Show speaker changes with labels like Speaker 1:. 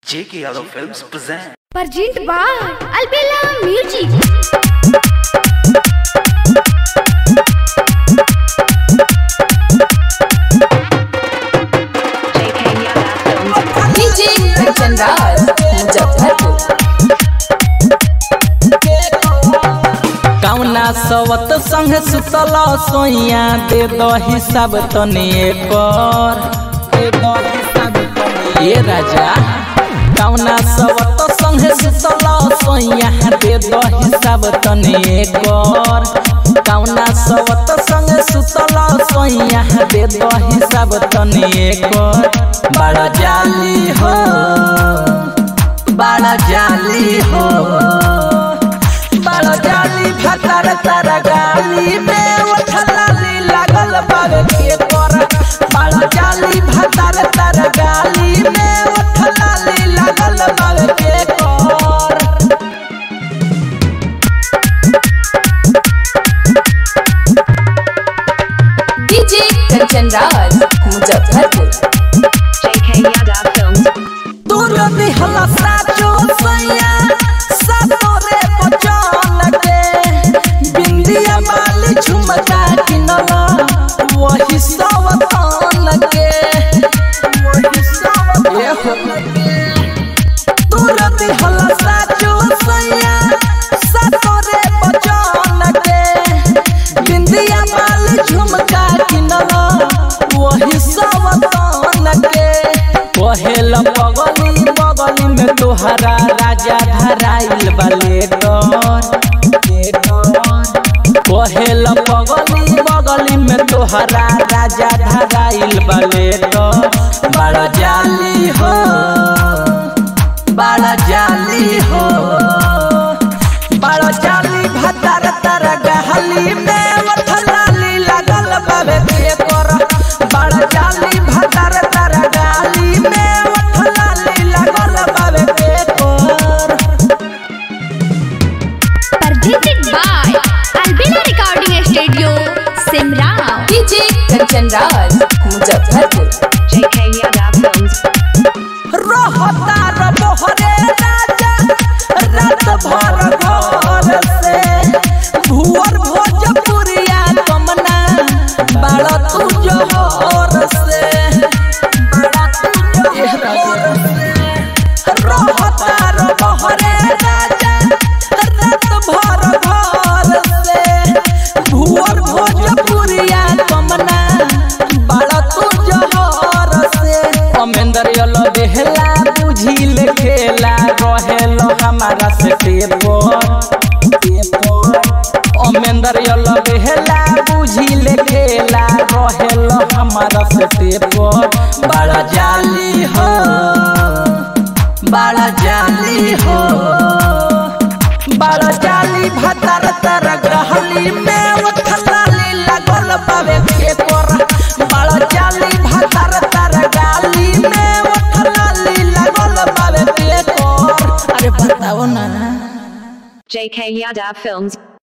Speaker 1: J.K. Yadav Films present.
Speaker 2: Present by Albella Music.
Speaker 3: DJ Kanchan Raj, Muzaffarpur.
Speaker 4: कौना सवत संग सुतल सोइया दे दो हिसाब तनी एकर दे दो हिसाब तनी ए राजा कौना सवत संग सुतल सोइया दे दो हिसाब तनी एकर कौना सवत संग सुतल सोइया दे दो हिसाब तनी एकर बड़ा जाली हो बड़ा जाली हो बड़ा जाली भतर तर गाली में उठलाली लागल बावे के कर बड़ा जाली भतर तर गाली में उठलाली लागल बावे के कर
Speaker 3: DJ Kanchan Raj, Muzaffarpur.
Speaker 4: दूर दिहला साचो सैया सातो रे बचन के बिंदिया माली झुमका किनला वही सवतन के वही सवतन के दूर दिहला साचो सैया सातो रे बचन के बिंदिया माली झुमका किनला वही सवतन के कहेल बगली बगली में तोहरा राजा धराइल बलेटर कहेल बगली बगली में तोहरा राजा धराइल बलेटर बड़ा जाली हो बड़ा जाली हो बड़ा जाली भतर तर गहली में वठलाली लगल बाबे के कर बड़ा जाली भतर तर गहली में वठलाली लगल बाबे के कर
Speaker 2: Presented by Albella Recording Studio, Simrao.
Speaker 3: DJ Kanchan Raj, Muzaffarpur.
Speaker 4: रहता र मोहरे राजा रात भर घर से भुअर भोजपुरिया कमना बड़ा तू जोहर से बड़ा तू जोहर से रहता र मोहरे राजा रात भर घर से भुअर भोजपुरिया कमना बड़ा तू जोहर से अमेंदर यलो देहला बुझिल खेला रहेलो हमारा से टेपर अमेंदर यलो देहला बुझिल खेला रहेलो हमारा से टेपर बड़ा जाली हो बड़ा जाली हो बड़ा जाली भतर तर गहली में उठलाली लगल बावे के कर बड़ा जाली भतर तर गाली में उठलाली लगल बावे के कर अरे बताओ ना
Speaker 5: JK Yadav Films